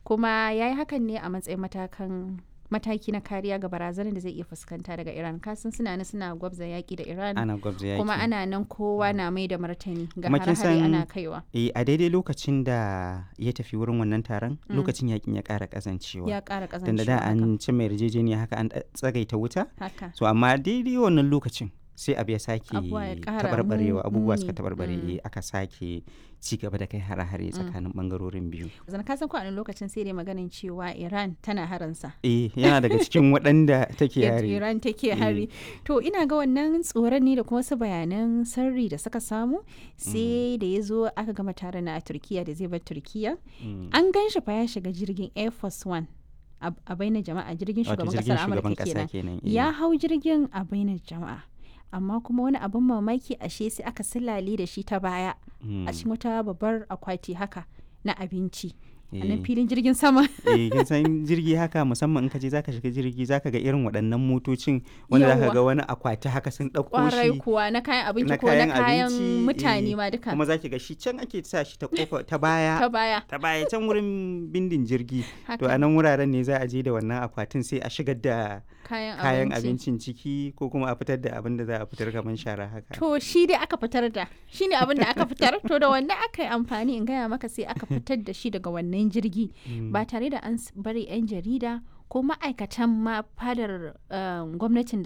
kuma ya yi hakan ne a matsayin matakan mataki na kariya ga barazanar da zai iya fuskanta daga iran kasan suna nan suna gwabza yaƙi da iran ana gwabza yaki kuma ana nan kowa na mai da martani ga Kuma kin hare-hare san- ana kaiwa Eh, a daidai lokacin da ya tafi wurin wannan taron lokacin yakin ya ƙara ƙazancewa ya ƙara tunda ƙazancewa da haka. an ci mai yarjejeniya haka an tsagaita wuta haka so amma daidai wannan lokacin sai abu ya sake Abubuwa ya ƙara tabarbarewa mu- abubuwa muni. suka tabarbare Mm. eh, aka sake ci gaba da kai hare-hare tsakanin bangarorin biyu zan ka san ko a wani lokacin sai dai maganin cewa iran tana haransa eh yana daga cikin waɗanda take yadda yare Iran take hari. To ina ga wannan tsoron ne da kuma wasu bayanan sirri da suka samu sai da ya zo aka gama taron na a Turkiya da zai bar Turkiya. Mm. An gan shi fa ya shiga jirgin Air Force One a a bainar jama'a jirgin wato shugaban jirgin kasar shugaban Amurka ƙasa kenan. kenan eh. Ya hau jirgin a bainar jama'a. Amma kuma wani abin mamaki ashe sai aka silale da shi ta baya Mm. a cikin wata babbar akwati haka na abinci. A nan Eh. filin jirgin sama. eh kin san jirgi haka musamman in ka je zaka shiga jirgi zaka ga irin waɗannan motocin wanda zaka Yawwa. ga wani akwati haka sun ɗauko Kwarai shi kuwa na kayan abinci na ko na kayan kayan abinci, mutane eh, ma duka. kuma zaki ga shi can ake sa shi ta kofa ta baya Ta baya. ta baya can wurin bindin jirgi to Haka. a nan wuraren ne za a je da wannan akwatin sai a shigar da kayan, kayan abinci. abincin ciki ko kuma a fitar da abin da za a fitar kamar shara haka To shi dai aka fitar da shi ne abin da aka fitar to da wannan aka yi amfani in gaya maka sai aka fitar da shi daga wannan jirgi ba tare da an s- bari 'yan jarida ko ma'aikatan ma fadar um, gwamnatin da